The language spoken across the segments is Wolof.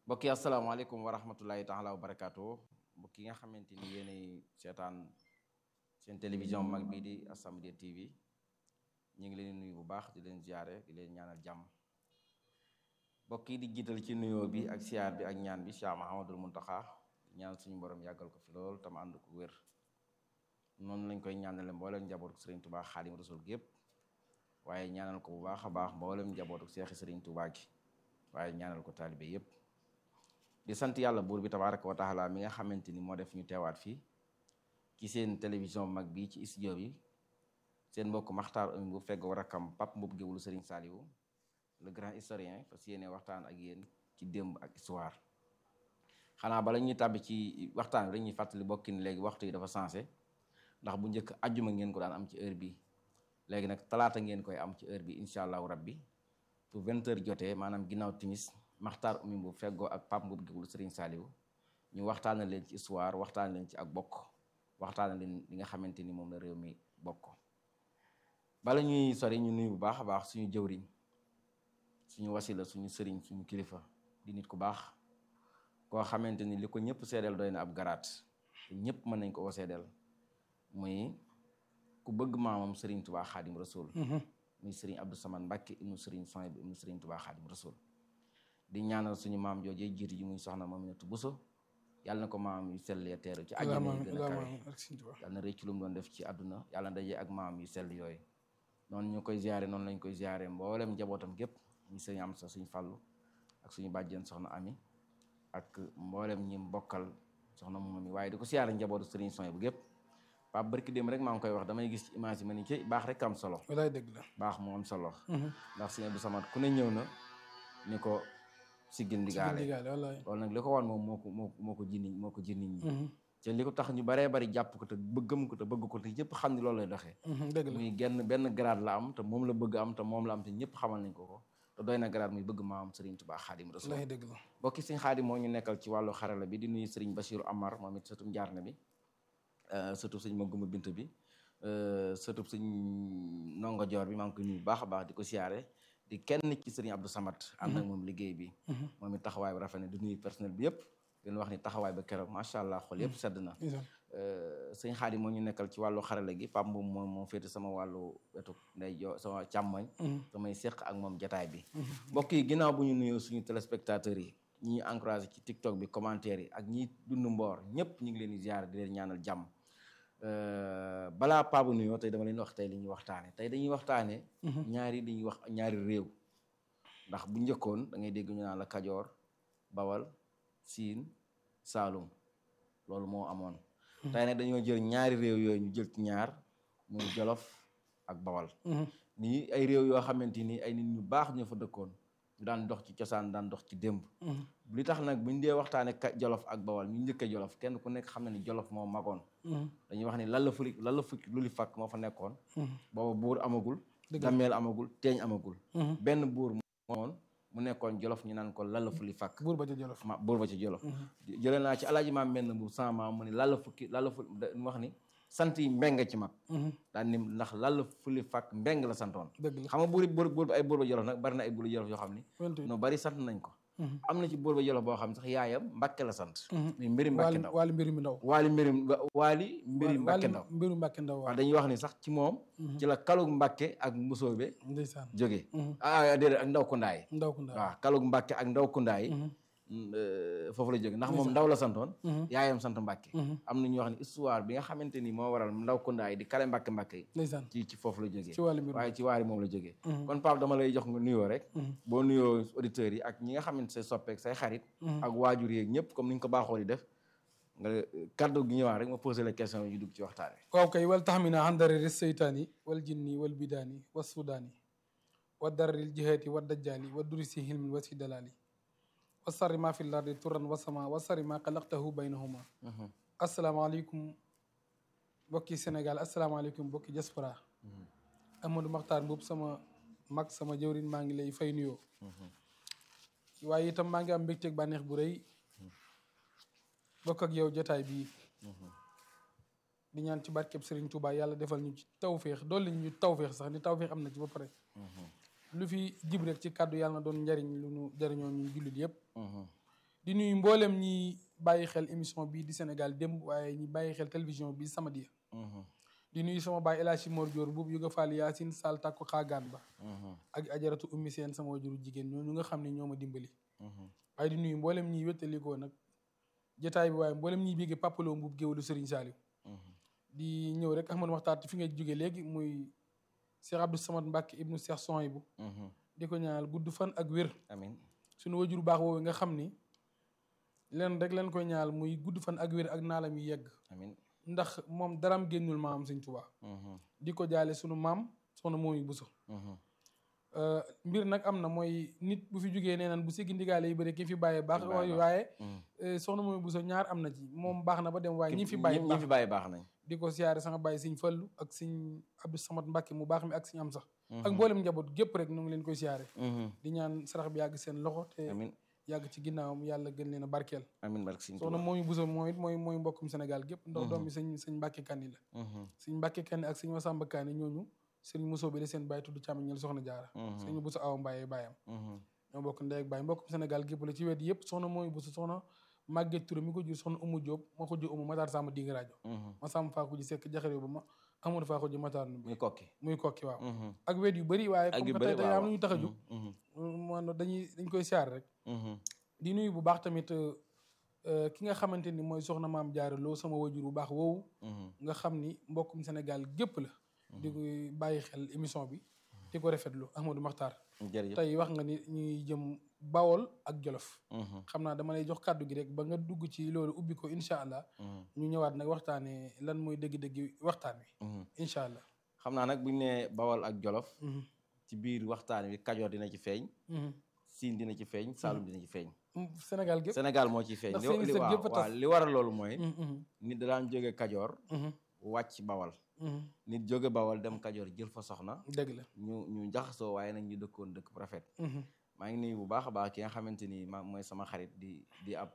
mbokk yi asalaamaaleykum wa rahmatulahi taala wa barakaatu mbokk yi nga xamante ni yéenay seetaan seen télévision mag bii di As-Samadiyya TV ñu ngi leen nuyu bu baax di leen ziare di leen ñaanal jàmm mbokk yi di jiital ci nuyoo bi ak siyaar bi ak ñaan bi Cheikh Mahamadul Muntaxa ñaan suñu borom yàggal ko fi lool tam ànd ko wér noonu lañ koy ñaanale mboolem njabootu Sëriñ Tuubaa Xaadim Rasul gépp waaye ñaanal ko bu baax a baax mboolem njabootu Seexi Sëriñ Tuubaa gi waaye ñaanal ko taalibe yépp di sant yàlla buur bi tabaaraka wa taala mi nga xamante ni moo def ñu teewaat fii ci seen télévision mag bi ci studio bi seen mbokk Maxtaar Umi bu fegg war akam Pape Mboup Géwulu Serigne Saliou le grand historien fas yéene waxtaan ak yéen ci démb ak histoire xanaa bala ñuy tàbbi ci waxtaan bi dañuy fàttali bokki ni léegi waxtu yi dafa sensé ndax bu njëkk ajjuma ngeen ko daan am ci heure bi léegi nag talaata ngeen koy am ci heure bi incha allahu rabbi bu vingt heures jotee maanaam ginnaaw timis Maxtaar Umi bu feggoo ak Pape Mboup Géwulu Serigne Saliou ñu waxtaana leen ci histoire waxtaan leen ci ak bokk waxtaana leen li nga xamante ni moom la réew mi bokk bala ñuy sori ñu nuyu bu baax a baax suñu jëwriñ suñu wasila suñu sëriñ suñu kilifa di nit ku baax koo xamante ni li ko ñëpp seedeel doy na ab garaat te ñëpp mën nañ ko ko seedeel muy ku bëgg maamam sëriñ Tubaa Xaadim Rasul muy sëriñ Abdou Samane Mbàkke ibnu sëriñ Sohaybu ibnu sëriñ Tubaa Xaadim Rasul di ñaanal suñu maam joojee jiitu ji muy soxna Maminatu Buso yàlla na ko maam yu sell ya teeru ci àjjana yi gën a kawe yàlla na rëcc lu mu doon def ci àdduna yàlla na dajee ak maam yu sell yooyu noonu ñu koy ziare noonu lañ koy ziare mboolem njabootam gépp ñu sëñ am sa suñ fàllu ak suñu bàjjen soxna ami ak mboolem ñi bokkal soxna moom mi waaye di ko ziare njabootu sëriñ Sohaybu bu gépp Pape barki démb rek maa ngi koy wax damay gis ci image yi ma ni ci baax rek am solo walaay dëgg la baax moo am solo ndax sëñ Abdou Samad ku ne ñëw na ni ko siggil ndigaale loolu nag li ko wan moom moo ko moo moo ko ji nit moo ko ji nit ñi te li ko tax ñu baree bari jàpp ko te bëggam ko te bëgg ko te ñëpp xam ni loolu lay doxee dëgg la muy genn benn grade la am te moom la bëgg am te moom la am te ñëpp xamal nañ ko ko te doy na grade muy bëgg maam Serigne Touba Xaadim Rasul walaay dëgg la bokki Serigne Xaadim moo ñu nekkal ci wàllu xarala bi di nuyu Serigne Bachirou Amar moom it sëtum jaar na bi sëtub sëñ Maguma Bint bi sëtub sëñ Ndongo Joor bi maa ngi koy nuyu baax a baax di ko siyaare di kenn ci sëriñ Abdou Samad ànd ak moom liggéey bi moom it taxawaay bi rafet na di nuyu personnel bi yëpp leen wax ni taxawaay ba keroog macha allah xol yëpp sedd na sëñ Xaadim moo ñu nekkal ci wàllu xarala gi Pape Mboum moom moo féete sama wàllu wetu nday jo sama càmmoñ samay séq ak moom jataay bi mbokk yi ginnaaw bu ñu nuyoo suñu téléspectateurs yi ñi encouragé ci TikTok bi commentaire yi ak ñi dund mboor ñëpp ñu ngi leen di ziar di leen ñaanal jàmm balaa paabu nuyoo tey dama leen wax tey li ñuy waxtaane tey dañuy waxtaane ñaari dañuy wax ñaari réew ndax bu njëkkoon da ngay dégg ñu naan la Kajoor Bawal Siin Saalum loolu moo amoon tey nag dañoo jël ñaari réew yooyu ñu jël ci ñaar muy Jolof ak Bawal nii ay réew yoo xamante ni ay nit ñu baax ñoo fa dëkkoon ñu daan dox ci cosaan daan dox ci démb li tax nag buñ dee waxtaane jolof ak bawal ñu njëkkee jolof kenn ku nekk xam na ni jolof moo magoon dañuy wax ni lan la fuli lan la fukki lu li fakk moo fa nekkoon booba buur amagul dammeel amagul teeñ amagul benn buur moomoon mu nekkoon jolof ñu naan ko lan la fuli fakk buur ba ca jolof ma buur ba ci jolof jëlee naa ci alaaji maam menn bu sama maam mu ni lan la fukki lan la fuli mu wax ni sant yi mbeng ci mag daan ni ndax lan la fuli fakk mbeng la santoon dëgg la xam nga buur buur buur ay buur ba jolof nag bari na ay buur jolof yoo xam ni no bari sant nañ ko am na ci buur ba jolof boo xam ne sax yaayam mbàkke la sant muy mbiri mbàkke ndaw waali mbiri ndaw waali mbiri waali mbiri mbàkke ndaw mbiru mbàkke ndaw waaw dañuy wax ni sax ci moom ci la kalug mbàkke ak mbusoobe ndeysaan jóge ah déedéet ak ndaw kundaay ndaw ku ndaw waaw kalug mbàkke ak ndaw kundaay foofu la jóge ndax moom ndaw la santoon yaayam sant mbàkke am na ñuy wax ni histoire bi nga xamante ni moo waral ndaw kundaay di kale mbàkke mbàkke yi ndeysaan ci ci foofu la jógee ci wàllu mbir waaye ci waari moom la jógee kon Pape dama lay jox nga nuyoo rek boo nuyoo auditeurs yi ak ñi nga xamante say soppeek say xarit ak waajur yeeg ñëpp comme ni ñu ko baaxoo di def nga kaddu gi ñëwaat rek ma posé la question yu dugg ci waxtaane waaw kay wal taxmina an darari seytaani wal jinni wal bidaani wa sudaani wa dararil jihaati wa dajjaali wa durisi hilmin wa si dalaali wa sarri ma fi lardi turan wa sama wa sarri ma xalaqtahu baynahuma asalaamaaleykum mbokki Sénégal asalaamaaleykum mbokki diaspora Amadou Makhtar Mboup sama mag sama jëwrin maa ngi lay fay nuyoo waaye itam maa ngi am mbégteeg bànneex bu rëy bokk ak yow jotaay bii di ñaan ci barkeb Serigne Touba yàlla defal ñu ci tawféex dolli ñu tawféex sax ni tawféex am na ci ba pare lu fi jib rek ci kàddu yàlla na doon njariñ lu nu jariñoo ñu jullit yëpp di nuyu mboolem ñi bàyyi xel émission bii di Sénégal démb waaye ñi bàyyi xel télévision bi Samadiyya di nuyu sama baay El Hadji Mor Dior buubu yu nga faal Yaasin Sall takku xaagaan ba ak ajaratu ummi seen sama wajuru jigéen ñooñu nga xam ne ñoo ma dimbali waaye di nuyu mboolem ñiy wéttalikoo nag jotaay bi waaye mboolem ñiy bégge papaloo mbuub géwalu Serigne Saliou di ñëw rek Ahmadou Makhtar fi nga jóge léegi muy Cheikh Abdou Samad Mbacke ibnu Cheikh Souhaïbou di ko ñaanal gudd fan ak wér amin suñu wajuru baax woowu nga xam ni leen rek leen koy ñaanal muy gudd fan ak wér ak naalam yi yegg amin ndax moom daram génnul maam Sëñ Tuubaa di ko jaale sunu maam soxna moomi buso mbir nag am na mooy nit bu fi jógee nee nan bu siggi ndigaale yi bëri ki fi bàyyee baax waaye waaye soxna moomi buso ñaar am na ci moom baax na ba dem waaye ñi fi bàyyi ñi fi bàyyi baax nañ di ko siyaare sama bàyyi Sëñ Fallu ak Sëñ Abdou Samad Mbàkke mu baax mi ak Sëñ am sax ak mboolem njaboot gépp rek nu ngi leen koy siyaare di ñaan sarax bi yàgg seen loxo te amin yàgg ci ginnaawam yàlla gën leen a barkeel amin barke Sëñ soxna moomi buso moom it mooy mooy mbokkum Sénégal gépp ndax doom bi sëñ sëñ Mbàkke Kanni la sëñ Mbàkke Kanni ak sëñ Masamba Kanni ñooñu sëñ Muso bi la seen bàyyi tudd càmmiñal soxna jaara sëñ buso awa mbaye bàyyam ñoo bokk ndey ak bàyyi mbokkum Sénégal gépp la ci wet yëpp soxna moomi buso soxna Maguette Touré mi ko jur soxna Umu Jóob ma ko jur Umu Matar Samba Ding rajo ma sàmm faa ko ji sekk jaxare ba ma amadou faa ko ji Matar nu muy kokki muy kokki waaw ak wet yu bëri waaye ak comme yu que bëri tey tey waaw am nañu tax a jóg man dañuy dañ koy siyaar rek di nuyu bu baax tamit euh, ki nga xamante ni mooy soxna maam jaara loo sama wajur bu baax woowu nga xam ni mbokkum Sénégal gépp la di koy bàyyi xel émission bi di ko rafetlu Ahmadou Makhtar jërëjëf tey wax nga ni ñuy jëm Bawol ak Jolof xam naa dama lay jox kàddu gi rek ba nga dugg ci loolu ubbi ko incha allah ñu ñëwaat nag waxtaanee lan mooy dëgg-dëgg waxtaan wi incha allah xam naa nag bu ñu nee bawal ak jolof ci biir waxtaan wi kajoor dina ci feeñ siin dina ci feeñ saalum dina ci feeñ Sénégal gépp Sénégal moo ciy feeñ Ndax li seeni li sët waaw yëpp a tas. waaw li waral loolu mooy Mhm, nit da daan jóge kajoor mhm, wàcc bawal mhm. nit jóge bawal dem kajoor jël fa soxna dëgg la ñu ñu jaxasoo waaye nag ñu dëkkoon dëkk bu rafet Mhm, maa ngi nuyu bu baax a baax ki nga xamante ni ma mooy sama xarit di di ab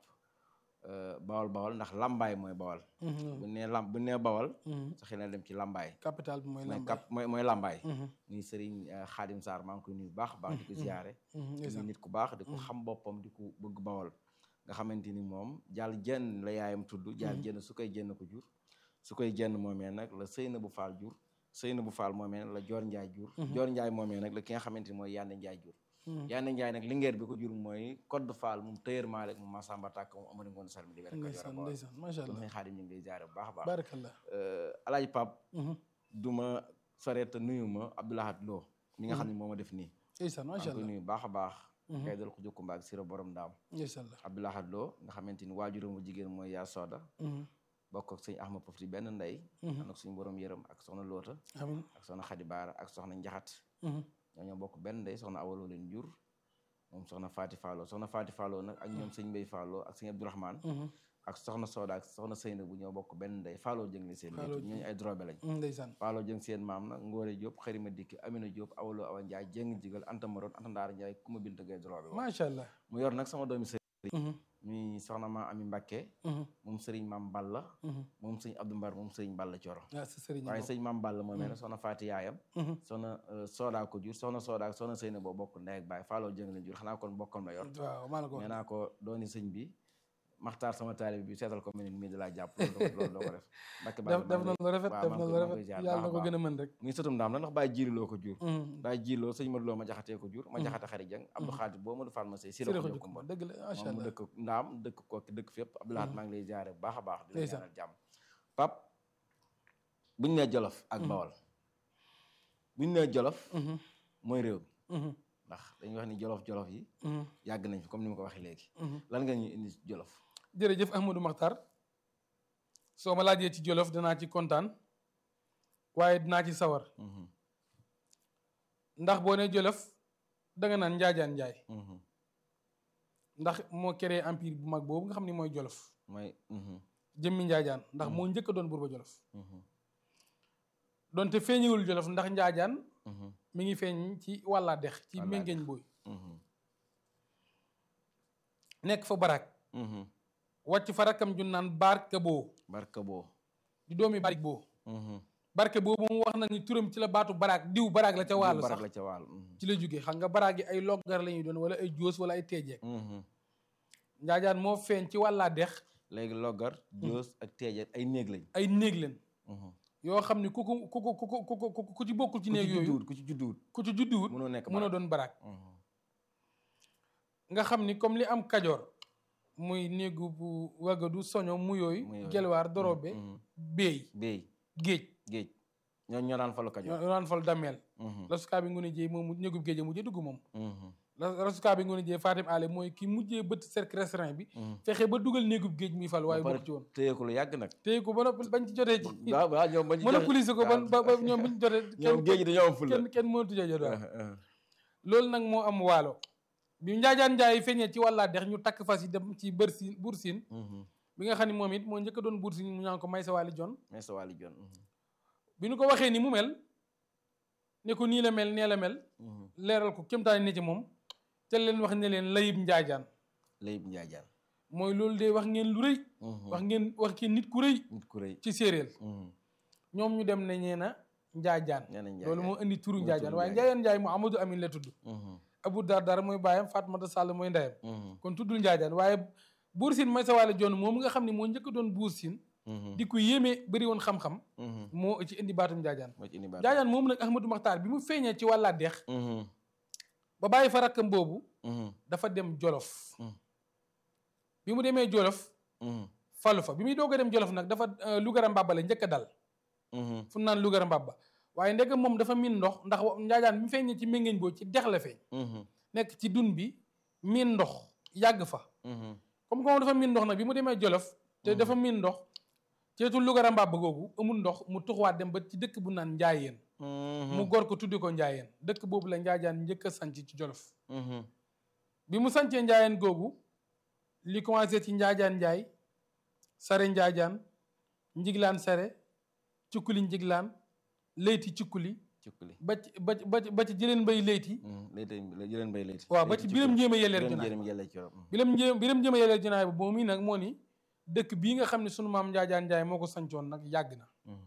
euh, bawal bawal ndax lambaay mooy bawal mhm, bu nee lam bu nee bawal mhm. sa xel na dem ci lambaay capital bi mooy mooy Lambaye. kap mooy mooy lambaay Mhm, muy Serigne euh, Khadim Sarr maa ngi koy nuyu bu baax a baax di ko ziyaare mhm, di ndeysaan. nit ku baax di ko xam boppam di ko bëgg bawal nga xamante ni moom jàll jenn la yaayam tudd jàll jenn su koy jenn ko jur su koy jenn moomee nag la sëyna bu faal jur sëyna bu faal moomee nag la joor njaay jur joor njaay moomee nag la ki nga xamante ni mooy yande njaay jur Mhm. yande njaay nag lingeer bi ko jur mooy code faal moom tëyër maale moom masamba tàkk moom amari ngoon salmi di wér ko ndeysaan jor ndeysaan macha allah sëñ xaadim ñu ngi lay ziyaare bu baax a baax barakallah Euh, alaaji pap Mhm, duma soreet nuyu ma abdoulahat loo mi nga xam ne moo ma def nii ndeysaan maa macha ngi koy allah nuyu baax a baax Mhm. kay dal ko jukkumba ak sira borom ndaam incha allah Abdoulaye Lo nga xamante ni waajuram bu jigéen mooy yaa sooda Mhm, bokk ak sëñ Ahmad Pofti benn ndey Mhm. ànd ak suñu borom yërëm ak soxna Loota amiin ak soxna Xadi Baara ak soxna Njaxat Mhm, ñoo ñoo bokk benn ndey soxna awaloo leen jur moom soxna Faati Fallo soxna Faati Fallo nag ak ñoom sëñ Mbay Fallo ak sëñ Abdourahmane mhm, ak soxna Sooda ak soxna Seyna bu ñoo bokk benn ndey Fallo jëng li seen Fallo ñett ñooñu ay drobe lañ mhm, ndeysaan Fallo jëng seen maam nag Ngóore Diop Xarima Dikki Amina Diop awaloo Awa Njaay jëng jigal Anta Maroon Anta Ndaar Njaay Kuma Binta Gay drobe macha allah mu yor nag sama doomi sëriñ Mhm, muy soxna ma Ami Mbakke mhm, moom sëriñ maam Balla mhm. moom sëñ Abdou Mbar moom sëriñ Balla Coro ah sa sëriñ waaye boobu. sëñ maam Balla moom mel ne soxna Faati yaayam Mhm, soxna Sooda ko jur soxna Sooda ak soxna Seyna boo bokk ndey ak baay faaloo jëng leen jur xanaa kon bokkam la yor waaw maa la ko wax nee naa ko dooni sëñ bi maxtaar sama taalibe bi seetal ko mel ni mii da laa jàpp loolu doo loolu doo ko def Mbàkke def Balla def na maa ngi lu rafet waaw, def maa na ngi lu koy- maa ngi koy rafet ziar yàlla na baax a ko baax. gën a mën rek muy sëtum ndaam la ndax bàyyi jiiloo ko jur Mhm, bàyyi jiiloo sëñ Modou Lo ma jaxatee ko jur ma jaxate xari jëng Abdou Xaadir boo Modou Fall ma sëy si la sëriñ ko ko jokkumba dëgg la macha moom mu allah dëkk ndaam dëkk kooki dëkk fépp Abdoulahat maa ngi lay jaare bu baax a baax di la Ndeysaan. ñaanal jàmm pap buñu nee jolof ak bawal buñu nee jolof Mhm, mooy réew mi mhm, ndax dañuy wax ni jolof jolof yi mhm, yàgg nañ fi comme ni ma ko waxee léegi mhm. lan nga ñuy indi ci jolof jërëjëf Ahmadou Makhtar soo ma laajee ci Jolof danaa ci kontaan waaye dinaa ci sawar Mhm, ndax boo nee Jolof danga naan njaajaan njaay mhm, ndax moo créé empire bu mag boobu nga xam ne mooy Jolof mooy mhm, jëmmi njaajaan ndax moo njëkk a doon buur ba Jolof mhm, donte feeñewul Jolof ndax njaajaan mhm, mi ngi feeñ ci wàllaa dex ci Wàllaa méngeeñ booy mhm, nekk fa barak mhm. wàcc fa rakkam ju naan barke boo barka boo di doomi barik boo Mhm, barke boobu moom wax na ni turam ci la baatu barak diw barak la ca wàllu barak sax la ca wàll mhm, ci la jógee xam nga baraag yi ay loggar la ñuy doon wala ay joos wala ay teejeek mhm, njaajaan moo feeñ ci wàllaa dex léegi loggar joos ak teejet ay néeg lañ ay néeg leen Mhm. yoo xam ni ku ko ku ko ku ko ku ko ku ci bokkul ci ku ci néeg yooyu judduwut ku ci judduwut ku ci judduwut mënoo nekk mën a barab. doon baraak Mhm. nga xam ni comme li am kajoor muy néegu bu wagadu soño mu yooyu Mu yooyu. gelwaar dorobe Mhm. béy béy géej géej ñoo ñoo daan falu kajoor ñoo daan fal dameel Mhm. rasukaa bi ngone jéey moom néegub géej a mujjee dugg moom Mhm. la- rasukaa bi ngone jéey Fatim Ale mooy ki mujjee bëtt cercle restreint bi Mhm. fexe ba dugal néegub géej muy fal waaye ba pare bokk ci woon téye ko lu yàgg nag téye ko ba noppi bañ ci jotee ci waaw waaw ñoom bañ ci monopoliser ko ban ba ba ñoom buñ jotee ñoom géej gi dañoo am fulla kenn kenn mënatu cee jot waaw Uh, uh. loolu nag moo am waalo bi njaajaan njaay feeñee ci wàllaa dex ñu takk fas yi dem ci bër siin buur siin Mhm. bi nga xam ne moom it moo njëkk a doon buur siin mu ñaan ko may sa waali jon mais sa wàlli jon Mhm. bi ñu ko waxee ni mu mel ne ko nii la mel nee la mel Mhm. leeral ko kémtaani ne ci moom te leen wax ne leen layib njaajaan layib njaajaan mooy loolu de wax ngeen lu rëy Mhm. wax ngeen wax ngeen nit ku rëy nit ku rëy ci séeréer Mhm. ñoom ñu dem ne ñee na njaajaan nee nañ loolu moo indi turu Moo njaajaan turu waaye Njaajaan. njaajaan njaay mu Amadou Amin la tudd Mhm. Abu Dardar mooy baayam Fatmata Sall mooy ndeyam Mhm. kon tuddul njaajaan waaye buur siin may sa waale jon moom nga xam ne moo njëkk a doon buur siin Mhm. di ko yéeme bëri woon xam-xam Mhm. moo ci indi baatum njaajaan moo ci indi baat njaajaan moom nag Ahmadou Maxtaar bi mu feeñee ci wàllaa dex Mhm. ba bàyyi fa rakkam boobu Mhm. dafa dem jolof Mm. bi mu demee jolof Mhm. falu fa bi muy doog a dem jolof nag dafa euh, Lugara Mbaba la njëkk a dal Mhm. fu naan Lugara Mbaba waaye ndeke moom dafa miin ndox ndax wa- njaajaan bi mu feeñee ci méngeeñ boo ci dex la feeñ Mhm. nekk ci dun bi miin ndox yàgg fa Mhm. comme que moom dafa miin ndox nag bi mu demee jolof te dafa miin ndox ceetul Lugara Mbaba googu amul ndox mu tuxuwaat dem ba ci dëkk bu naan njaayeen Mhm. mu gor ko tuddi ko njaayeen dëkk boobu la njaajaan njëkk a sanc ci jolof Mhm. bi mu sancee njaayeen googu li commencé ci njaajaan njaay sare njaajaan njiglaan sare cukkuli njiglaan leyti cukkuli cukkuli ba ci ba ci ba ci ba ci jëleen mbay leyti Mhm. layti jëleen bay layti waaw ba Layti ci biram cukkuli. njéem a yelleer biram junaay njéem yelle ci rob biram njéem biram njéem a yelleer junaay ba moom mii nag moo ni dëkk bii nga xam ne sunu maam njaajaan njaay moo ko sancoon nag yàgg na Mhm.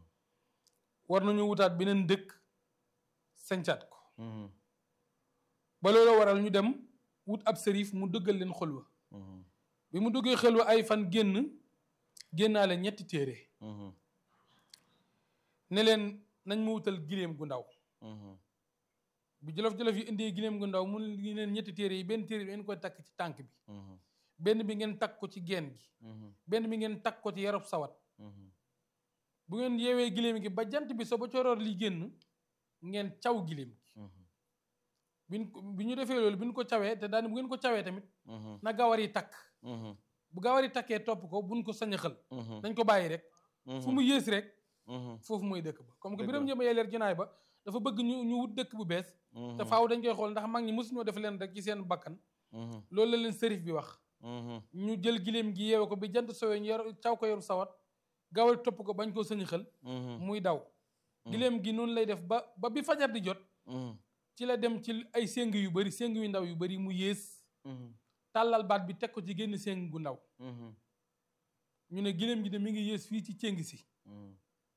war nañu wutaat beneen dëkk sancaat ko Mhm. ba loolu waral ñu dem wut ab sërif mu dëggal leen xulwa Mhm. bi mu duggee xelwa ay fan génn génnaale ñetti téere Mhm. ne leen nañ ma wutal giléem gu ndaw Mhm. bu jolof-jolof yi indee giléem gu ndaw mun ngi leen ñetti téere yi benn téere bi ngeen koy takk ci tànk bi Mhm. benn bi ngeen takk ko ci geen gi Mhm. benn bi ngeen takk ko ci yarob sawat Mhm. bu ngeen yeewee giléem gi ba jant bi so ba coroor li génn ngeen caw giléem gi Mhm. biñ ko bi ñu defee loolu bi ñu ko cawee te daani bu ngeen ko cawee tamit Mhm. na gawar yi takk Mhm. bu gawar yi takkee topp ko buñ ko sañaxal Mhm. nañ ko bàyyi rek Mhm. fu mu yées rek Mhm. foofu mooy dëkk ba comme que Dëgg biram la. njëma yeleer junaay ba dafa bëgg ñu ñu wut dëkk bu bees te Mhm. faaw dañ koy xool ndax mag ñi mosuñoo def leen rek ci seen bakkan Mhm. loolu la leen sërif bi wax Mhm. ñu jël giléem gi yeewe ko bi jant sowee ñu yor caw ko yoru sawat gawal topp ko bañ koo sëñi xel Mhm. muy daw giléem gi noonu lay def ba ba bi fajar di jot Mhm. ci la dem ci ay séng yu bari séng yu ndaw yu bari mu yées Mhm. tàllal baat bi teg ko ci génn séng gu ndaw Mhm. ñu ne giléem gi de mi ngi yées fii ci céng si Mhm.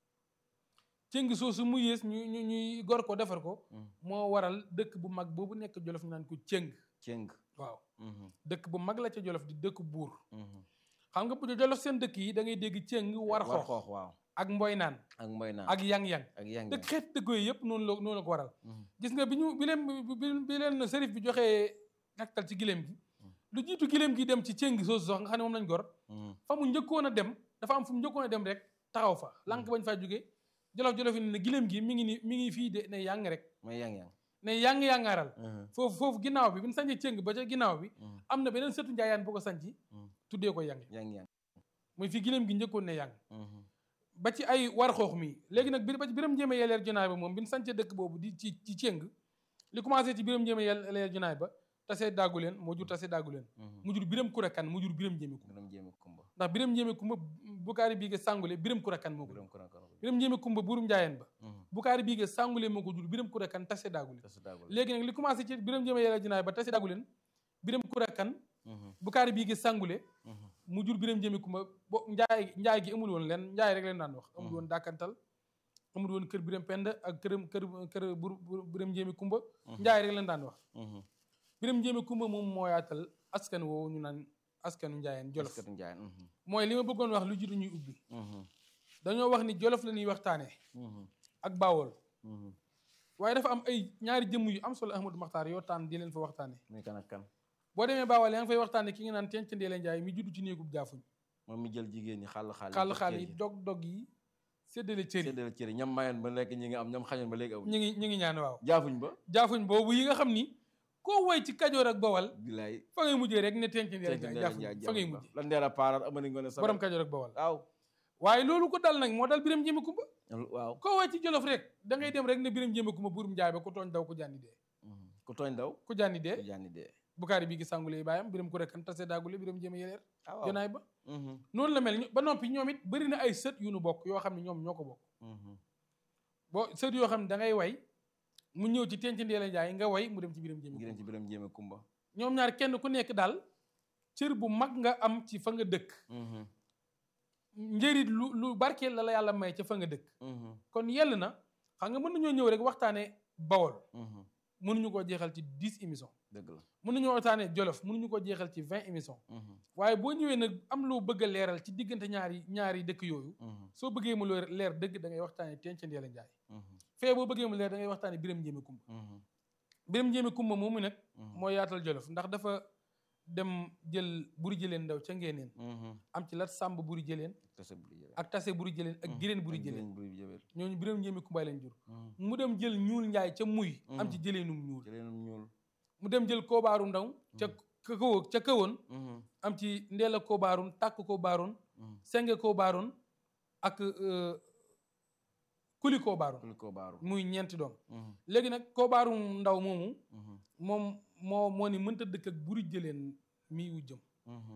céng soosu mu yées ñu ñu ñuy gor ko defar ko Mhm. moo waral dëkk bu mag boobu nekk jolof ñu naan ko céng cëng waaw Mhm. dëkk bu mag la ca jolof di dëkk buur Mhm. xam nga bu jolof seen dëkk yi da ngay dégg céng war xoox xoox waaw ak mboy naan ak mboy naan ak yang-yang ak yang dëkk xeet dëkk yooyu yëpp noonu la noonu la ko waral Mhm. gis nga bi ñu bi leen bi bi leen sërif bi joxee gàttal ci giléem gi lu jiitu giléem gi dem ci céng soosu sax nga xam ne moom lañ gor Mhm. fa mu njëkkoon a dem dafa am fu mu njëkkoon a dem rek taxaw fa lànk bañ faa jóge jolof jolof yi ne giléem gi mi ngi ni mi ngi fii de ne yang rek mooy yang yang ne yang yangaaral Mhm. foofu foofu ginnaaw bi bi ñu sañcee céng ba ca ginnaaw bi Mhm. am na beneen sëtu njaayaan bu ko sanci Mhm. tuddee ko yang yang yang muy fii giléem gi njëkkoon ne yang Mhm. ba ci ay war xoox mi léegi nag bi ba ci biram njéeme yeleer junaay ba moom bi ñu sancee dëkk boobu di ci ci céng li commencé ci biram njéeme yeleer junaay ba tasee daagu leen moo jur tasee daagu leen Mhm. mu jur biram kurakan mu jur biram njéeme kumba Biram jéeme kumba ndax biram njéeme kumba bukaari bii ge sàngule biram kurakan moo ko jur biram kuran kuran biram njéeme kumba burum njaayeen ba Mhm. bukaari bii ge sàngule moo ko jur biram kurakan tasee daagu leen tasu daagul léegi nag li commencé ci biram njéeme yeleer junaay ba tasee daagu leen biram kurakan Mhm. bukaari bii ge sàngule Mhm. mu jur biram njéeme kumba bo njaay njaay gi amul woon leen njaay rek leen daan wax amul Mhm. woon dàkkantal amul woon kër biram pend ak këram kër kër bur bur- biram njéeme kumba Mhm. njaay rek leen daan wax Mhm. biram njéeme kumba moom moo yaatal askan woowu ñu naan askanu njaayeen jolof askatu njaayeen mhm, mooy li ma bëggoon wax lu jiitu ñuy ubbi mhm, dañoo wax ni jolof la ñuy waxtaanee mhm, ak bawol mhm. waaye dafa am ay ñaari jëmm yu am solo Ahmadou Makhtar yoo tànn di leen fa waxtaane muy kan ak kan boo demee bawol yaa ngi fay waxtaane ki nga naan tenc ndeela njaay mi judd ci néegub jaafuñ moom mi jël jigéen ñi xàll xàll xaal xaal yi dog dog yi séddale cër yi séddale cëri ñam mayoon ba lekk ñi nga am ñam xañoon ba léegi amuñ ñu ngi ñu ngi ñaan waaw jaafuñ ba jaafuñ boobu yi nga xam ni koo woy ci kajoor ak bawal bilaay fa ngay mujjee rek ne tenc ndeela tenc njaay ndeela jaafuñ njaay fa ngay jaafuñ ba mujjee la ndeela paaraat amani ngoone sa borom kajoor ak bawal waaw waaye loolu ko dal nag moo dal biram jéeme kumba waaw koo woy ci jolof rek da ngay dem rek ne biram jéeme kumba buurum njaay ba ku tooñ daw ku jànni dee mhm. ku tooñ daw ku jànni dee ku jànni dee bukaari bi gi sàngule yi baayam biram ku rekkan tase daagule biram jéeme yeleer ah waaw jonaay ba mhm, noonu la mel ñu- ba noppi ñoom it bëri na ay sët yu nu bokk yoo xam ne ñoom ñoo ko bokk mhm, boo sët yoo xam ne da ngay way mu ñëw ci tenc ndeela njaay nga way mu dem ci biram jéeme ngi dem ci biram jéeme kumba ñoom ñaar kenn ku nekk daal cër bu mag nga am ci fa nga dëkk mhm, njëriñ lu lu barkeel la la yàlla may ca fa nga dëkk mhm, kon yell na xam nga mën nañoo ñëw rek waxtaane bawol mhm. mënuñu koo jeexal ci dix émissions dëgg la mën nañoo waxtaane jolof mënuñu koo jeexal ci vingt émissions mhm, waaye boo ñëwee nag am loo bëgg a leeral ci diggante ñaari ñaari dëkk yooyu mhm, soo bëggee mu leer leer dëgg da ngay waxtaane tenc ndeela njaay mhm, fee boo bëggee mu leer da ngay waxtaane biram njéeme kumba mhm, biram njéeme kumba moomu nag mhm, moo yaatal jolof ndax dafa dem jël buri jëleen ndaw ca ngeeneen mhm. am ci lat sàmb buri jëleen tase bu jëlee ak tase buri jëleen ak gireen buri jëleen buri jëleen ñooñu biram njéeme kumbaay leen jur mhm. mu dem jël ñuul njaay ca muy am ci Mhm. jëleenum ñuul jëleenum ñuul mu dem jël koobaaru ndaw ca ka kawo ca kawoon mhm, am ci ndeela koobaaroon tàkk koobaaroon mhm. senge koobaaroon ak euh, kuli koobaaroon kuli ko baaru muy ñeenti doom mhm, léegi nag koobaaru ndaw moomu mhm, moom moo moo ni mënta dëkk ak buri jëleen mii wu jëm mhm,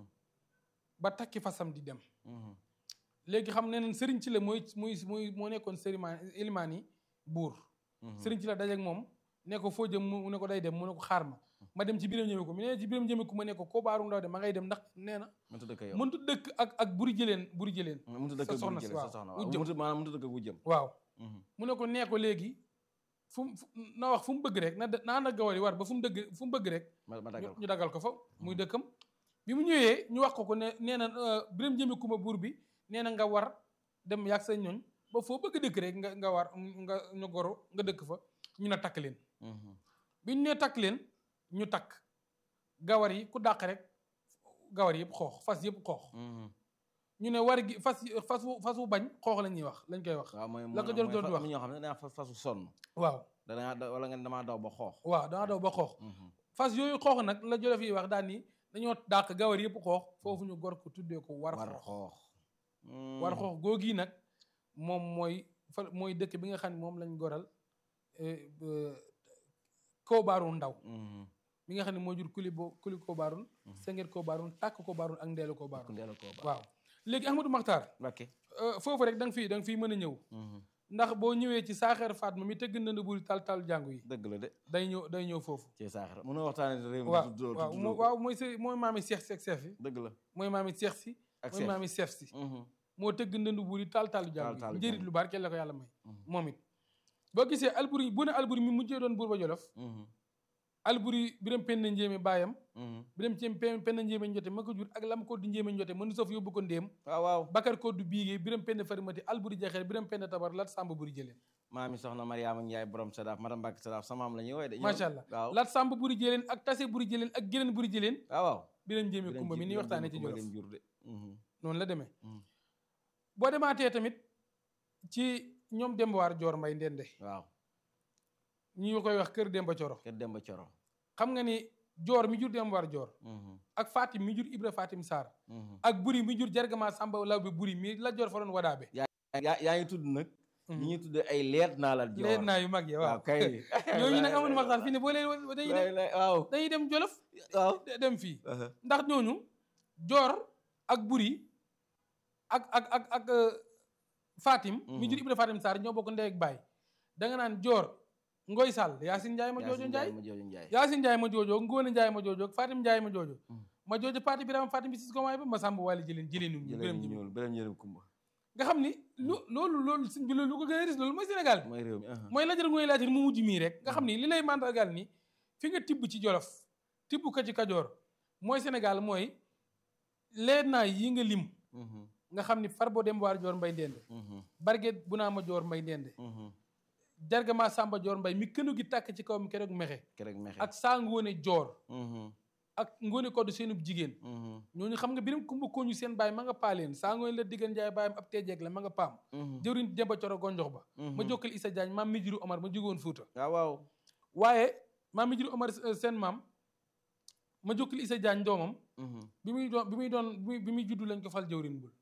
ba takki fasam di dem mhm, léegi xam ne neen sëriñ ci la mooy mooy mooy moo nekkoon sërimaan ilimaan yi buur mhm. sëriñ ci la dajeeg moom ne ko foo jëm mu ne ko day dem mu ne ko xaar ma ma dem ci biram ñëme ko mu ne ci biram ñëme ko ma ne ko koo baaru ndaw de ma ngay dem ndax nee na mënta dëkk yow mëntu dëkk ak ak buri jëleen buri jëleen mënta dëkk sa ak soxna bu si, jëlee waaw. sa soxna Wu waaw jëm. mënta maanaam mënta dëkk ak wu jëm waaw mhm, mu ne ko nee ko léegi fu mu fu- na wax fu mu bëgg rek na da- naa na gawari war ba fu mu dëgg fu mu bëgg rek ma ma ñu daggal ko ñu dagal ko fa muy dëkkam bi mu ñëwee ñu wax ko ko ne nee na euh, biram jëme kuma buur bi nee na nga war dem yàgg sa ñooñ ba foo bëgg dëkk rek nga nga war nga ñu goro nga dëkk fa ñu ne takk leen mhm, bi ñu nee takk leen ñu takk gawar yi ku dàq rek gawar yëpp xoox fas yëpp xoox mhm. ñu ne war gi fas yi- fas wu fas wu bañ xoox la ñuy wax lañ koy wax waaw mooy La ko mooy- jël mooy doon fa- wax. am na ñoo xam ne danaa fas fasu sonn waaw danaa da- wala nga ne damaa daw ba xoox waaw danga daw ba xoox mhm, fas yooyu xoox nag la jolof yi wax daan ni dañoo dàq gawar yëpp xoox foofu ñu gor ko tuddee ko war war xoox xoox war xoox googi nag moom mooy fa mooy dëkk bi nga xam ne moom lañ goral eh, eh, koobaaru ndaw mhm, mi nga xam ne moo jur kuli bo kuli koobaaroon sengeet koobaaroon tàkk koobaaroon ak ndeelu ku koobaaroon ndeela ko ba waaw léegi Ahmadou Makhtar Mbakke euh, foofu rek da nga fii da nga fii mën a ñëw mhm, ndax boo ñëwee ci saaxeer Fatma mi tëgg na buri tal tal jàngu yi dëgg la de day ñëw day ñëw foofu ci saaxara mënoo waxtaane réew mi waaw tuddoo waaw tuddoo moo- ko. waaw mooy se mooy maami seex seex seef yi dëgg la mooy maami seex si ak mooy seef maami seef si mhm, moo tëgg ndëndu buri tal tal jàngu Taal-taalu yi njëriñ jàngu. lu barkeel la ko yàlla may Mhm. moom it boo gisee alburi bu ne alburi mi mujjee doon buur ba jolof mhm, alburi biram penn njéeme baayam mhm. biram ci penn penn njéeme njote ma ko jur ak lam ko du njéeme njote mënu sof yóbbu ko ndéem waaw waaw bakar ko du biigee biram penn farimati alburi jaxeer biram penn tabar lat sàmba buri jëleen maami soxna Mariama Njaay borom Sadaaf madame Mbàkke Sadaaf samaam la ñuy woy de ñoom. macha allah waaw lat sàmba buri jëleen ak tase buri jëleen ak geneen buri jëleen waaw waaw biram njéeme kumba mi ni Biram waxtaane ci Kumba jolof leen jur de mhm, noonu la demee mhm. boo demaatee tamit ci ñoom dembawaar joor mbay ndende waaw ñu koy wax kër demba coro kër Demba Coro xam nga ni joor mi jur dembawaar joor mhm, ak fatim mi jur ibra fatim sarr mhm. ak buri mi jur jargama sàmba law bi buri mi la joor fa doon wadaabe yaa yaa ngi tudd nag ñi ñuy tudd ay leet naa la joor leen naa yu mag ya waaw waaw kay ñooñu nag amoon waxtaan fi ne boo leen dañuy lay dem lay waaw dañuy dem jolof waaw de- dem fii aha, ndax ñooñu joor ak buri ak ak ak ak euh, fatim mi jur ibra fatim sarr ñoo bokk ndey ak baay da nga naan joor ngoy sàll yaasin njaay ma joojo Yaasin njaay ma joojo Njaay yaasin njaay ma joojo ngóone njaay ma joojo fatim njaay ma joojo Mm. ma joojo paati birama fatim bi sis komaay ba ma sàmb wàlli jëleen jëleenu ñu jëleen biram ñu ji ñuul beneen yërëm kumba nga xam ni lu loolu loolu sëñ bi loolu lu ko gën a ris loolu mooy Sénégal mooy réew mi aha. mooy lajar ngooy laajte mu mujj mii rek nga xam ni li lay mandargaal ni fi nga tibb ci jolof tibb ko ci kajoor mooy Sénégal mooy lee naa yi nga lim nga xam ni far boo dem waar joor mbay ndende barget bu naa ma joor mbay ndende jargama sàmba joor mbay mi kënu gi tàkk ci kaw mi keroog mexe keroog mexe ak saa ngoone joor ak ngoone koddu seenub jigéen ñooñu xam nga biram kumba kooñu seen baay ma nga paaleen saa ngoone la diggan njaay baayam ab teejeeg la ma nga paam jëwriñ demba coro gonjox ba ma jokkal isa jaañ maam mi jiru omar ma jógoon fuuta waaw waaw waaye maam mi jiru omar seen maam ma jokkal isa jaañ doomam bi muy doon bi muy doon bi muy juddu lañ ko fal jëwriñ bul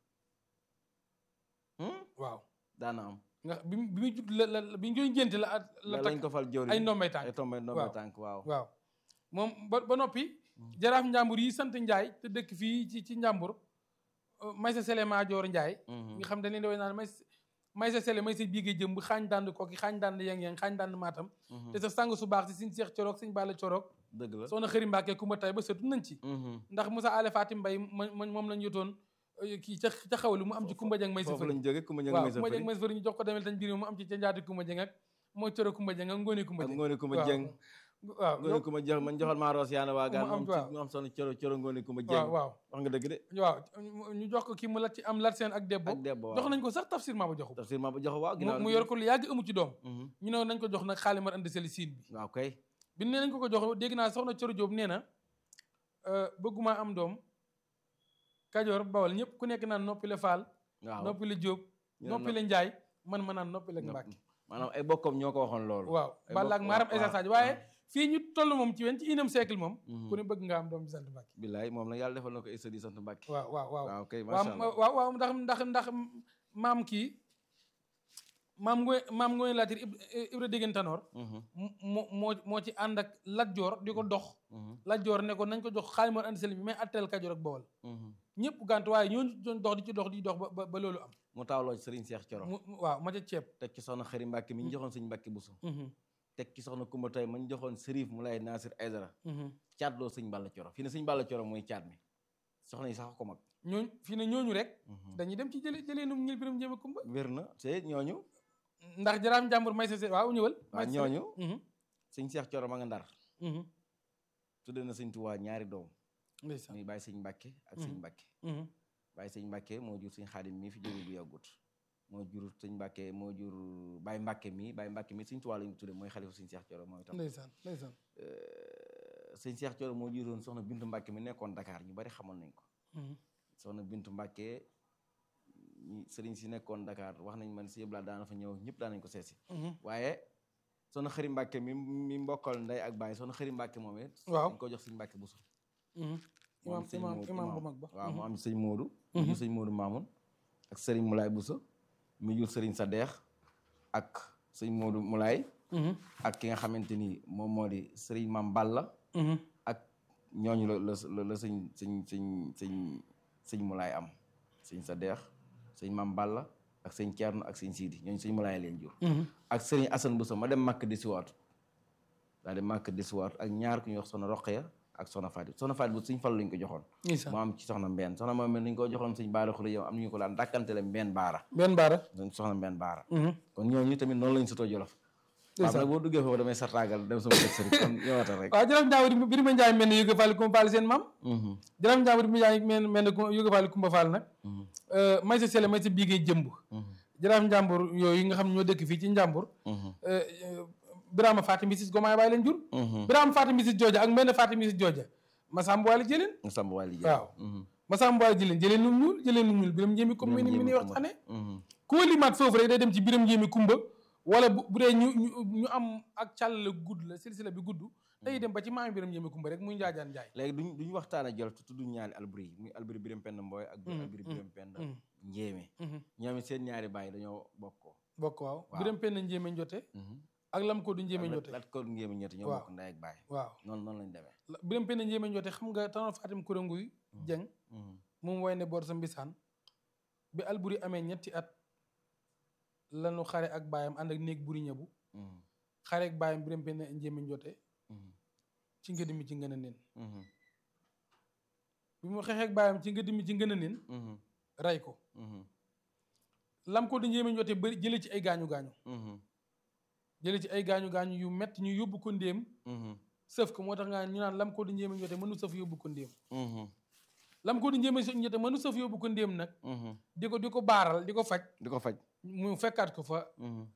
waaw daana am nga bi bi muy judd la la bi ñu ngénte la la lañ ko fal jëwriñ ay ndombay tànk ay tombay ndombay tànk waaw waaw moom ba ba noppi jaraaf njàmbur yi sant njaay te dëkk fii ci ci njàmbur may sa sele maajoor njaay nga xam dañ leen di way naan may may sa sele may sa biige jëm bu xaañ dànd kooki xaañ dànd yang-yang xaañ dànd maatam te sa sang su baax si siñ seex coroog siñ bàlla coroog dëgg la soxna xëri mbàkke ku ma tay ba sëtu nañ ci ndax Moussa Ale Fatim Mbay ma moom lañ yotoon kii ca ca xawlu mu am ci kumba jang may sa foofu lañ jóge kumba jang waaw may sa kumba jang may sa fëri ñu jox ko demel tañ biir mu am ci ca njaati kumba jang ak moo coro kumba jang ak ngóone kumba ak jang ngoone kumba jeng waaw ngoone kumba jox man joxal maa roos yaana waa gaan mu am moom waaw. ci mu am soxna coro coro ngoone kumba waaw jeng waaw wax nga dëgg de waaw ñu jox ko kii mu lat ci am lat seen ak debbo ak debbo jox nañ ko sax tafsir maa ba joxu tafsir ma ba jox waaw ginnaaw mu yor ko lu yàgg amu ci doom Mhm. ñu ne nañ ko jox nag xaalimar andi seli siin bi waaw kay bi nee nañ ko ko jox dégg naa soxna Coro Jóob nee na euh, bëgguma am doom kajoor bawal ñëpp ku nekk naan noppi la faal waaw noppi la jóob ñu noppi la njaay man ma naan noppi la mbàkke maanaam ay bokkam ñoo ko waxoon loolu waaw ay balla ak bokk- maaram waaw, Esa waaw, Sadio waaye waaw. fii ñu toll moom ci wen ci unième siècle moom Mhm. ku ne bëgg nga am doom bi sant mbàkke billaay moom nag yàlla defal na ko Issa di sant Mbàkke waaw waaw waaw waaw kay waaw macha allah waaw waaw ndax ndax ndax maam kii maam ngoy maam ngoy laatir Ib- Ibra Déggen Tanoor Mhm, moo moo moo ci ànd ak Lat Joor di ko dox mhm, Lat Joor ne ko nañ ko jox xaalimar andi seli bi mais atteel Kajoor ak Bawol mhm. ñëpp gànt waaye ñooñu doon dox di ci dox di dox ba ba ba loolu am mu taawloo ci Serigne Cheikh Coro mu mu- waaw ma ca ceeb teg ci soxna Xëri Mbàkke mi ñu joxoon Sëñ Mbàkke Buso Mhm, teg ci soxna Kumba Tay ma ñu joxoon Sërif mu lay Nasir Aydara mhm. caatloo Sëñ Balla Coro fii ne Sëñ Balla Coro mooy caat mi soxna yi sax ko mag ñooñu fii ne ñooñu rek Mhm. dañuy dem ci jële jëlee num ñil biram njéeme kumba wér na te ñooñu ndax jaraam njàmbur may sa se waaw ñëwal waaw may sa- ñooñu Mhm, Sëñ Cheikh Coro ma nga ndar mhm. tudde na Sëñ Tuubaa ñaari doom ndeysaan muy Baye Sëñ Mbàkke ak Sëñ Mhm. Mbàkke Mhm, Baye Sëñ Mbàkke moo jur Sëñ Xaadim mii fi jóge bu yàggut moo jur Sëñ Mbàkke moo jur Baye Mbàkke mii Baye Mbàkke mii Sëñ Tuubaa la ñu tudde mooy xalifa Sëñ Cheikh Coro moom itam ndeysaan ndeysaan Euh, Sëñ Cheikh Coro moo juróon soxna Bintu Mbàkke mi nekkoon Dakar ñu bari xamoon nañ ko Mhm, soxna Bintu Mbàkke ñi sëriñ si nekkoon Dakar wax nañ man si yëpp laa daana fa ñëw ñëpp daan nañ ko seesi mhm. waaye soxna Xëri Mbàkke mi mi mbokkal ndey ak baay soxna Xëri Mbàkke moom it Waaw. dañ ko jox Sëñ Mbàkke Buso Mhm. mu am imaam sëñ imaam Moodu- imaam bu mag ba waaw mu Mhm, am sëñ Moodu mu jur sëñ Moodu Maamun ak sëriñ Mulaay Buso mi jur sëriñ Sadeex ak sëñ Moodu Mulaay mhm, ak ki nga xamante ni moom moo di sëriñ Maam Balla mhm. ak ñooñu la la la la sëñ sëñ sëñ sëñ sëñ Mulaay am sëñ Sadeex sëñ Maam Balla ak sëñ Ceerno ak sëñ Siidi ñooñu sëñ Mulaay leen jur Mhm, ak sëriñ Asan Buso ma dem màkk di siwaatu daal di màkk di siwaatu ak ñaar ku ñuy wax soxna Roqaya ak soxna Faati soxna Faati bu sëñ Fallu lañ ko joxoon ndeysaan mu am ci soxna mbenn soxna moom dañ ko joxoon sëñ baara xule yow am nañu ko daan dàkkantele mbenn baara benn baara dañ soxna mbenn baara Mhm, kon ñooñu tamit noonu lañ sutoo jolof waaw ndeysaan nag boo duggee foofu damay sartaagal dem sama kër sëriñ kon ñëwaatal rek waaw jaraaf njàmbur bi ma njaay mel ne yëga faal kumba faal seen maam Mhm, jaraaf njàmbur bi ma njaay mel mel ne yëga faal kumba faal nag mhm, euh, may sa sele may sa biigee jëmb mhm, jaraaf njàmbur yooyu nga xam ne ñoo dëkk fii ci njàmbur mhm, euh, euh, Birama Fatim Misis Gomaay bàyyi leen jur mhm. Birama Fatim Misis Jooja ak mbenn Fatim Misis Jooja Masamba Waly jëleen nga sàmb waa liggéey waaw Masamba Waly jëleen jëleen num ñuul jëleen num ñuul biram njéemi comme mi ni mi ni waxtaane ku limaat foofu rek day dem ci biram njéemi kumba wala bu bu dee ñu ñu ñu am ak càll la gudd la silsila bi gudd day dem ba ci maami biram njéemi kumba rek muy njaajaan njaay léegi duñ duñ waxtaan ak jolof te tudduñ ñaari alburi yi muy alburi biram pend mbooy ak Mhm, alburi mhm, biram pend mhm. njéeme Mhm. ñoom it seen ñaari baay dañoo bokkoo bokk waaw Waaw. biram penn njéeme njote ak lam ko du njéeme njote lat ko njéeme ñetti ñoo Waaw. bokk ndey ak baay waaw noonu noonu lañ demee La- biram penn njéeme njote xam nga tanoon Fatim Kuranguy jeng Mhm, moom woy ne boor sa mbisaan bi alburi amee ñetti at lanu xare ak baayam ànd ak néeg buri ñëbu mhm, xare ak baayam biram penn njéeme njote mhm, ci ngëdi mi ci ngën a nen mhm, bi mu xeexee ak baayam ci ngëdi mi ci ngën a nen mhm, ray ko mhm, lam ko di njéeme njote bëri jële ci ay gaañu gaañu mhm, jële ci ay gaañu gaañu yu metti ñu yóbbu ko ndéem mhm, sëf ko moo tax nga ñu naan lam ko di njéeme njote mënu sëf yóbbu ko ndéem mhm, lam ko di njéeme so njëte mënu sëf yóbbu ko ndéem nag di ko di ko baaral di ko faj di ko faj mu fekkaat ko fa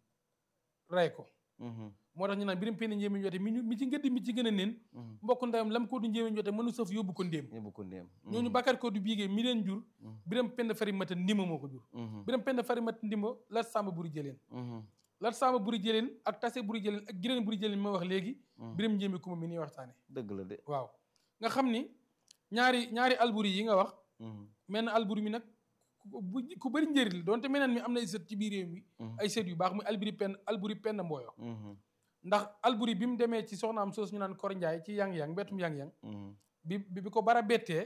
rey ko moo tax ñu naan biram penn njéeme njote mi ñu mi ci ngëddi mi ci gën a neen mbokk ndeyam lam ko du njéeme njote mënu sëf yóbbu ko ndéem yóbbu ko ndéem ñooñu bakkat ko du biigee mi leen jur biram penn fari mata ndima moo ko jur biram penn fari mata ndima lat sàmba buri jëleen lat sàmba buri jëleen ak tase buri jëleen ak gireen buri jëleen ma wax léegi biram njéeme kuma mi nii waxtaane dëgg la de waaw nga xam ni ñaari ñaari alburi yi nga wax mel na alburi mi nag bu ku bëri njëriñ la donte meneen mi am na ay sët ci biir réew mi ay sët yu baax muy alburi penn alburi penn mbooyo ndax alburi bi mu demee ci soxnaam soos ñu naan kor njaay ci yang-yang mbettum yang-yang bi bi ko bara bettee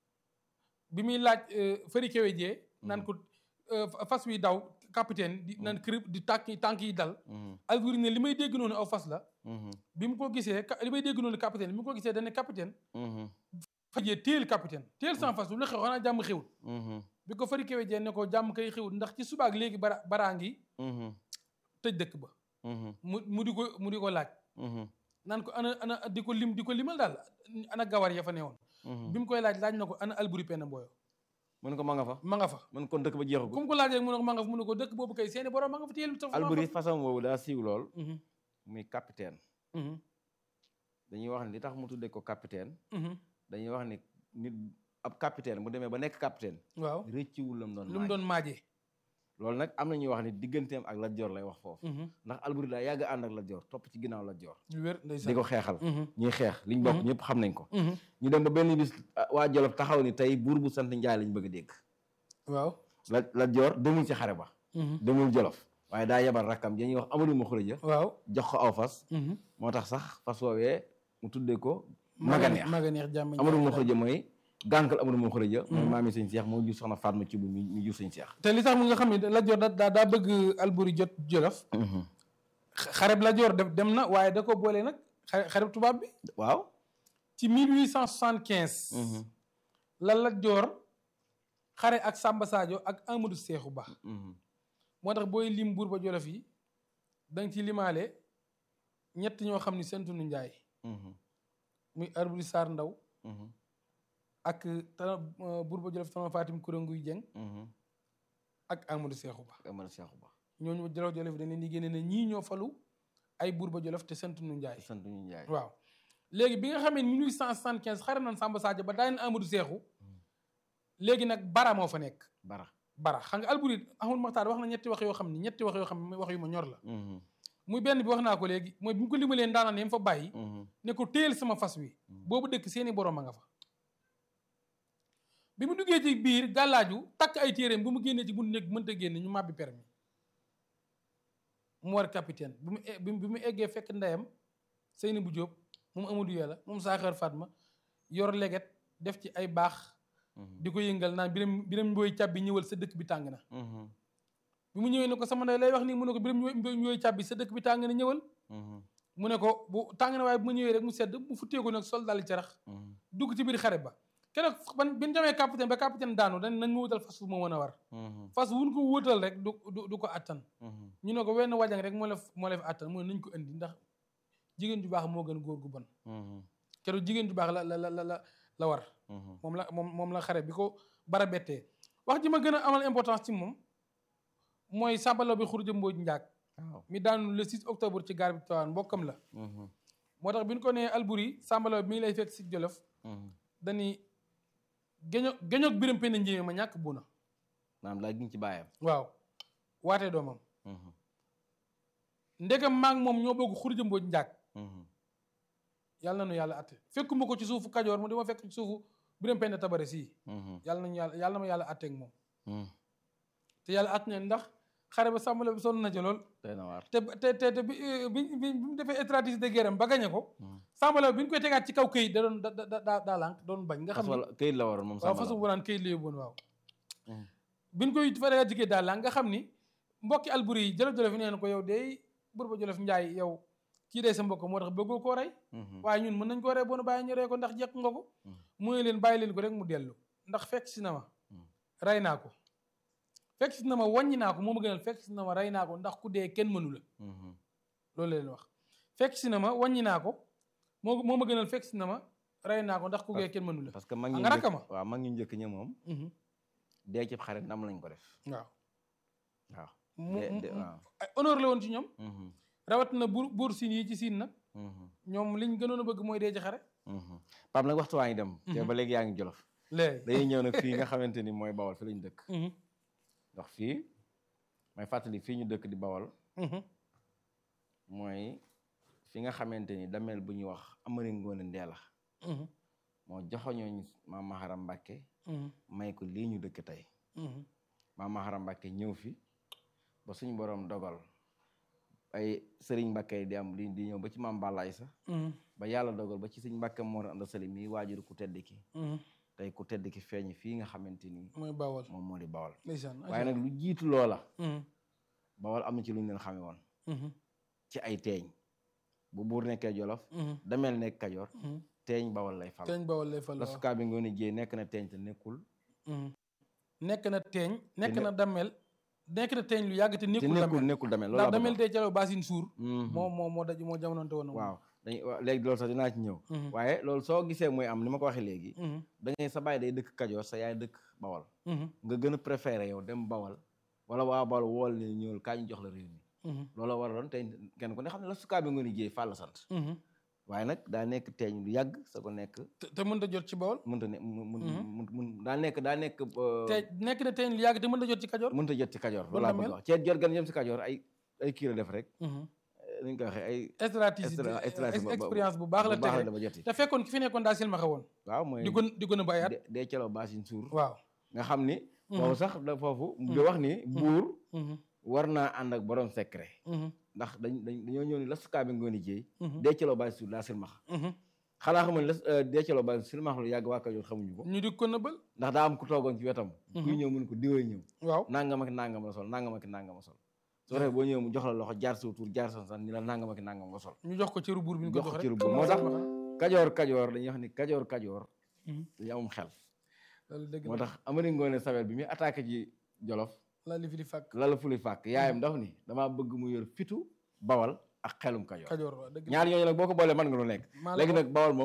bi muy laaj fëri kewe jee naan ko fas wi daw capitaine di naan kër di tànk tànk yi dal alburi ne li may dégg noonu aw fas la bi mu ko gisee li may dégg noonu capitaine bi mu ko gisee dane capitaine fajee téel capitaine téel sans fas lu xew xanaa jàmm xewul bi ko fëri kewe jee ne ko jàmm kay xewul ndax ci subaak léegi bara baraa ngi tëj dëkk ba mu mu di ko mu di ko laaj naan ko ana ana di ko lim di ko limal daal ana gawar ya fa newoon bi mu koy laaj laaj na ko ana alburi penn mbooyo mun ko ma nga fa ma nga fa mun kon dëkk ba jeexagul comme ko laajee mu ne ko ma nga fa mu ne ko dëkk boobu kay seeni borom ma nga fa téyel alburi façon boobu daa siiw lool muy capitaine dañuy wax ne li tax mu tuddee ko capitaine dañuy wax ni nit ab capitaine mu demee ba nekk capitaine waaw rëcciwul lam doon lu mu doon maajee loolu nag am na ñuy wax ni digganteem ak Lat Joor lay wax foofu ndax alburi daa yàgg ànd ak Lat Joor topp ci ginnaaw Lat Joor lu wér di ko xeexal ñuy xeex liñ bokk ñëpp xam nañ ko ñu dem ba benn bis waa Jolof taxaw ni tey buur bu sant Njaay lañ bëgg a dégg waaw la Lat Joor demul ci xare ba demul Jolof waaye daa yebal rakkam dañuy wax Amadou ma xuraja waaw jox ko aw fas moo tax sax fas woowee mu tuddee ko maganeex maganeex jàmm Amadou ma xuraja mooy gànkal Amadou ma xuraja mooy maami sëñ Seex moo jur soxna Fatma ci bu mi jur sëñ Seex te li tax mu nga xam ne Lat Joor daa daa bëgg alburi jot Jolof xareb Lat Joor dem na waaye da ko boole nag xareb tubaab bi waaw ci 1875 la Lat Joor xare ak Samba Sadio ak Amadou Seexu Ba moo tax booy lim buur ba Jolof yi da nga ci limaale ñett ñoo xam ni sentunu njaay muy Alburi Saar Ndaw ak tana buur ba Jolof tama Fatim Kurénguy Jeng ak Amadou Seexu Ba Amadou Seexu Ba ñooñu Jolof Jolof yi dañ leen di génne ne ñii ñoo falu ay buur ba Jolof te sentunu njaay sentunu njaay waaw léegi bi nga xamee 1875 xare nañ Samba Sadio ba daaneen Amadou Seexu léegi nag bara moo fa nekk bara bara xam nga alburi Ahmad Maxtaar wax na ñetti wax yoo xam ni ñetti wax yoo xam ne wax yu ma ñor la muy benn bi wax naa ko léegi mooy bi mu ko limalee ndaanaan yam fa bàyyi ne ko téyel sama fas wi boobu dëkk seeni borom a nga fa bi mu duggee ci biir gàllaaju takk ay téeréem bu mu génnee ci bu nekk mënta génne ñu màbbi permis mu war capitaine bi mu bi mu eggee fekk ndeyam Seyni bu Jóob moom Amadou Yàlla moom Saaxar Fatma yor leget def ci ay baax di ko yëngal naan biram biram mbooy càbbi ñëwal sa dëkk bi tàng na bi mu ñëwee ne ko sama ndey lay wax nii mu ne ko biram mbooy càbbi sa dëkk bi tàng na ñëwal mu ne ko bu tàng na waaye bu ma ñëwee rek mu sedd mu futteeku nag sol dal carax dugg ci biir xare ba keroog ban bi ñu demee capitaine ba capitaine daanu dañ nañ ma wutal fas fu ma mën a war fas wuñ ko wutal rek du du ko attan ñu ne ko wenn wajang rek moo la moo la fi attan mu ne nañ ko indi ndax jigéen ju baax moo gën góor gu bon keroog jigéen ju baax la la la la la war moom la moom moom la xare bi ko bara bettee wax ji ma gën a amal importance ci moom mooy sàmbalaw bi xurja mbooj njaag mi daanu le 6 octobre ci gaar bi Tiwaawan mbokkam la moo tax bi ñu ko nee Alburi sàmbalaw bi mi ngi lay fekk si Jolof dañi géño géñoog biram penn njéeme ma ñàkk bu na maanaam laa giñ ci baayam waaw waatee doomam ndegam maag moom ñoo bokk xurja mbooj njaag yàlla na nu yàlla atte fekkuma ko ci suufu kajoor mu di ma fekk ci suufu biram penn tabare sii yàlla nañu yàlla yàlla na ma yàlla atteeg moom te yàlla at ne ndax xare ba sàmmale bi sonn na ci lool te te te te bi bi bi mu defee stratégie de guerre am ba gañe ko sàmmale bi ñu koy tegaat ci kaw këyit da doon da da daa lànk doon bañ nga xam ne këyit la waroon moom waaw façon bu naan këyit la yóbboon waaw bi ñu koy fa tegaat ci këyit daa lànk nga xam ni mbokki alburi yi jolof-jolof yi nee na ko yow day bur ba jolof njaay yow kii day sa mbokk moo tax bëggoo koo rey waaye ñun mën nañ koo rey boonu bàyyi ñu rey ko ndax jekk nga ko mu ne leen bàyyi leen ko rek mu dellu ndax fekk si na ma rey naa ko fekk si na ma wàññi naa ko moo ma gënal fekk si na ma rey naa ko ndax ku dee kenn mënu la loolu leen wax fekk si na ma wàññi naa ko moo moo ma gënal fekk si na ma rey naa ko ndax ku gee kenn mënu la parce que mag Ah, ñu nga njëkk rakk ma? waaw mag ñu njëkk ña moom Mhm. dee ci xare ndam lañ ko def waaw waaw mu de- mu- de- waaw. ay honneur la woon ci ñoom Mhm, rawat na buur buur siin yi ci siin nag mhm, ñoom liñ gënoon a bëgg mooy dee ci xare mhm. Pape nag waxtu waa ngi dem te ba léegi yaa ngi jolof léegi dañuy ñëw nag fii nga xamante ni mooy bawal fi lañ dëkk Mhm, ndax fii may fàttali fii ñu dëkk di bawal mhm, mooy fi nga xamante ni dameel bu ñuy wax Amari Ngoone Ndeela mhm, moo joxoñooñ maam Maharam Mbàkke mhm, may ko lii ñu dëkk tey mhm, maam Maharam Mbàkke ñëw fi ba suñu borom dogal ay sëriñ Mbàkke di am di di ñëw ba ci maam Balaay sax mhm, ba yàlla dogal ba ci suñ Mbàkke Mor Anta Sali mii waajur ku tedd ki mhm. tey ku tedd ki feeñ fii nga xamante ni mooy bawal moom moo di bawal ndeysaan waaye nag lu jiitu loola Mhm, bawal am na ci lu ñu leen xame woon mhm, ci ay teeñ bu buur nekkee jolof mhm, dameel nekk kajoor mhm. teeñ bawal lay fal teeñ bawal lay fal la waaw. sukaa bi ngoone jéey nekk na teeñ te nekkul Mhm. nekk na teeñ nekk ne- na damel nekk na teeñ lu yàgg te te nekkul nekkul damel nekkul dameel loolu ndax laa bëgg damel a tey calo basin suur wax. Mhm. moo moo moo daj moo jamononte woon waaw dañuy wa- léegi loolu sax dinaa ci ñëw Mhm, waaye loolu soo gisee muy am ni ma ko waxee léegi mhm, da ngay sa baay day dëkk kajoor sa yaay dëkk bawal mhm, nga gën a préféré yow dem bawal wala waa bawal wool ne ñëwul kaa ñu jox la réew mi mhm, loolu waraloon tey kenn ku ne xam ne la sukaa bi ngoone jéey fàll la sant mhm. waaye nag daa nekk teeñ lu yàgg sa ko nekk te te mënta jot ci bawal mënta ne mun mun Mhm. mun mun daa nekk daa nekk euh, te nekk na teeñ lu yàgg te mënta jot ci kajoor mënta jot ci kajoor Loolu loolu laa la bëgg mel. a wax ceet jot gan jëm si kajoor ay ay kii la def rek Mhm. ni ñu ko waxee ay stratégie Extra- stratégie ba- ba- expérience bu baax la bu baax la tege dama joti te fekkoon ki fi nekkoon daa silmaxa woon waaw mooy di gën di gën a bàyyi at de- dee celo baasin suur waaw nga xam ni Mhm. foofu sax da foofu di wax ni buur Mhm, war naa ànd ak borom secret mhm, ndax dañ dañ dañoo ñëw ni la sukaa bi ngoon jéey mhm, dee celo baasin suur daa silmax mhm. xanaa xamal la dee celo baasin silmax lu yàgg waa kajoor xamuñu ko ñu di ko nëbbal ndax daa am ku toogoon ci wetam kuy ñëw mun ko diwee ñëw waaw nangam ak nangam la sol nangam ak nangam la sol soo defee boo ñëwee mu jox la loxo jaar sa tur jaar sa san ni la nangam ak nangam nga sol ñu jox ko cëru buur bi ñu ko jox jox ko rek cëru buur comme moo tax silmaxa. kajoor kajoor dañuy wax ni kajoor kajoor Mhm. dañu amum xel loolu dëgg moo la tax Amari Ngoone Sabel bi muy attaqué ji jolof la li fi di fàkk lala fuli fàkk yaayam daf ni damaa bëgg mu yor fitu bawal ak xelum kajoor kajoor waaw dëgg la ñaar ñooñu nag boo ko boolee mën nga lu nekk maa la léegi ko- nag bawal moom